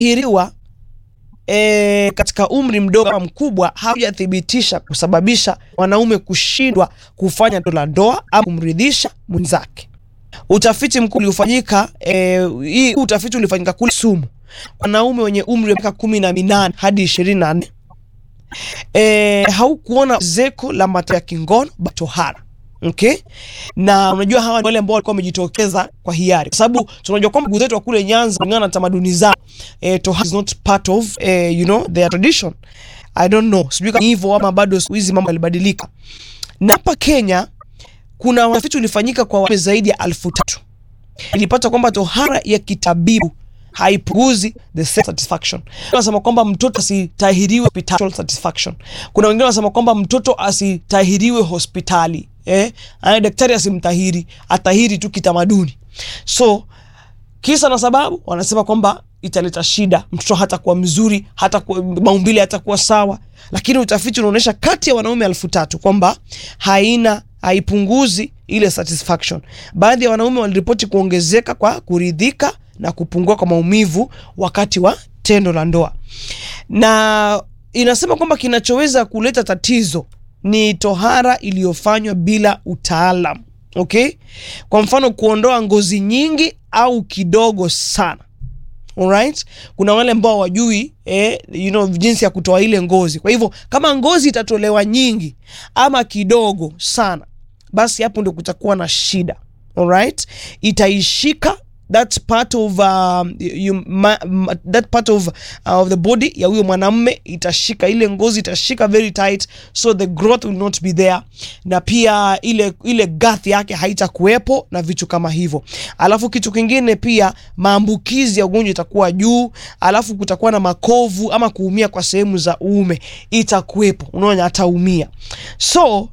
hiriwa e, katika umri mdogo ama mkubwa haujathibitisha kusababisha wanaume kushindwa kufanya tendo la ndoa au kumridhisha mwenzake. Utafiti mkuu uliofanyika e, hii utafiti ulifanyika kule Sumu, wanaume wenye umri wa miaka kumi na minane hadi ishirini na nne e, haukuona ongezeko la matatizo ya kingono tohara. Okay? Na unajua hawa ni wale ambao walikuwa wamejitokeza kwa hiari, kwa sababu tunajua kwamba ndugu zetu wa kule Nyanza kulingana na tamaduni zao eh, tohara is not part of eh, you know their tradition. I don't know, sijui kama hivyo ama bado siku hizi mambo yalibadilika. Na hapa Kenya kuna utafiti ulifanyika kwa wanaume zaidi ya elfu tatu ilipata kwamba tohara ya kitabibu haipunguzi the sex satisfaction. Wanasema kwamba mtoto asitahiriwe hospital satisfaction. Kuna wengine wanasema kwamba mtoto asitahiriwe hospitali eh, ana daktari asimtahiri, atahiri tu kitamaduni. So kisa na sababu wanasema kwamba italeta shida, mtoto hatakuwa mzuri, hata maumbile hatakuwa sawa. Lakini utafiti unaonyesha kati ya wanaume elfu tatu kwamba haina haipunguzi ile satisfaction. Baadhi ya wanaume waliripoti kuongezeka kwa kuridhika na kupungua kwa maumivu wakati wa tendo la ndoa, na inasema kwamba kinachoweza kuleta tatizo ni tohara iliyofanywa bila utaalam. Okay, kwa mfano kuondoa ngozi nyingi au kidogo sana. Alright, kuna wale ambao wajui eh, you know, jinsi ya kutoa ile ngozi. Kwa hivyo kama ngozi itatolewa nyingi ama kidogo sana, basi hapo ndio kutakuwa na shida. Alright, itaishika that part of uh, you, ma, ma, that part of, uh, of the body ya huyo mwanamme itashika ile ngozi itashika very tight, so the growth will not be there, na pia ile ile girth yake haitakuwepo na vitu kama hivyo. Alafu kitu kingine pia, maambukizi ya ugonjwa itakuwa juu, alafu kutakuwa na makovu ama kuumia kwa sehemu za uume itakuwepo, unaona ataumia. So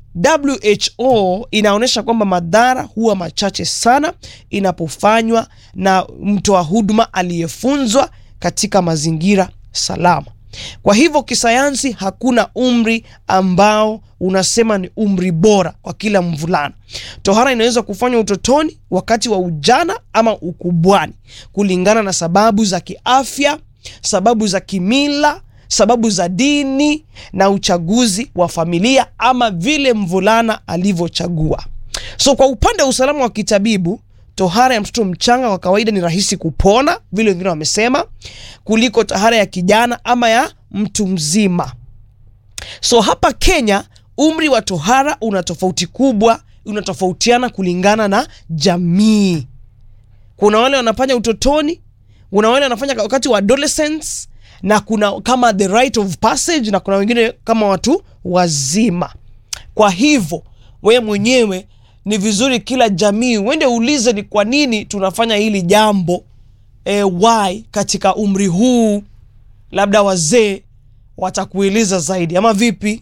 WHO inaonyesha kwamba madhara huwa machache sana inapofanywa na mtoa huduma aliyefunzwa katika mazingira salama. Kwa hivyo kisayansi, hakuna umri ambao unasema ni umri bora kwa kila mvulana. Tohara inaweza kufanywa utotoni, wakati wa ujana ama ukubwani, kulingana na sababu za kiafya, sababu za kimila sababu za dini na uchaguzi wa familia ama vile mvulana alivyochagua. So kwa upande wa usalama wa kitabibu, tohara ya mtoto mchanga kwa kawaida ni rahisi kupona, vile wengine wamesema, kuliko tohara ya kijana ama ya mtu mzima. So hapa Kenya umri wa tohara una tofauti kubwa, unatofautiana kulingana na jamii. Kuna wale wanafanya utotoni, kuna wale wanafanya wakati wa adolescence na kuna kama the rite of passage na kuna wengine kama watu wazima. Kwa hivyo wewe mwenyewe ni vizuri kila jamii uende uulize ni kwa nini tunafanya hili jambo e, why katika umri huu, labda wazee watakueleza zaidi ama vipi?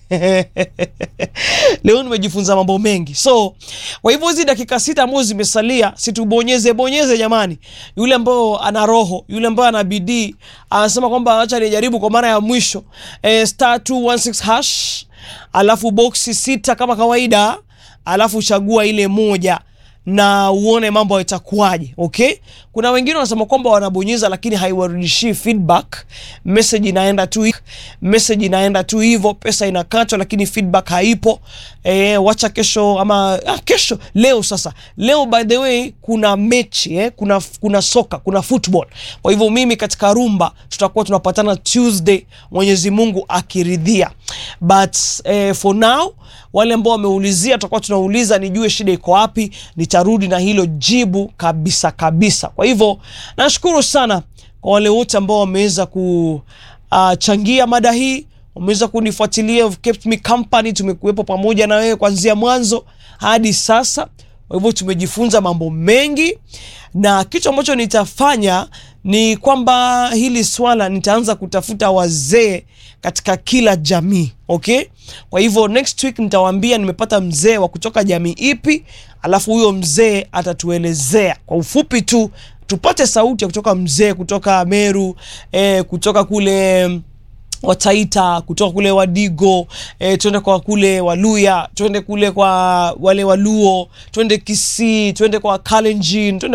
Leo nimejifunza mambo mengi, so kwa hivyo hizi dakika sita ambazo zimesalia, situbonyeze bonyeze jamani. Yule ambao ana roho, yule ambao ana bidii, anasema kwamba acha nijaribu kwa mara ya mwisho e, star 216 hash, alafu boksi sita kama kawaida, alafu chagua ile moja na uone mambo yatakuwaje. Okay, kuna wengine wanasema kwamba wanabonyeza lakini haiwarudishii feedback, message inaenda tu, message inaenda tu hivyo, pesa inakatwa lakini feedback haipo. E, wacha kesho ama ah, kesho leo. Sasa leo by the way kuna mechi eh, kuna, kuna soka kuna football. Kwa hivyo mimi katika rumba tutakuwa tunapatana Tuesday, Mwenyezi Mungu akiridhia, but eh, for now wale ambao wameulizia tutakuwa tunauliza nijue shida iko wapi, nitarudi na hilo jibu kabisa kabisa. Kwa hivyo nashukuru sana kwa wale wote ambao wameweza kuchangia uh, mada hii, wameweza kunifuatilia, kept me company, tumekuwepo pamoja na wewe kuanzia mwanzo hadi sasa. Kwa hivyo tumejifunza mambo mengi, na kitu ambacho nitafanya ni kwamba hili swala nitaanza kutafuta wazee katika kila jamii okay. Kwa hivyo next week nitawaambia nimepata mzee wa kutoka jamii ipi, alafu huyo mzee atatuelezea kwa ufupi tu, tupate sauti ya kutoka mzee kutoka Meru eh, kutoka kule Wataita kutoka kule Wadigo e, twende kwa kule Waluya, twende kule kwa wale Waluo, twende Kisii, twende kwa Kalenjin, twende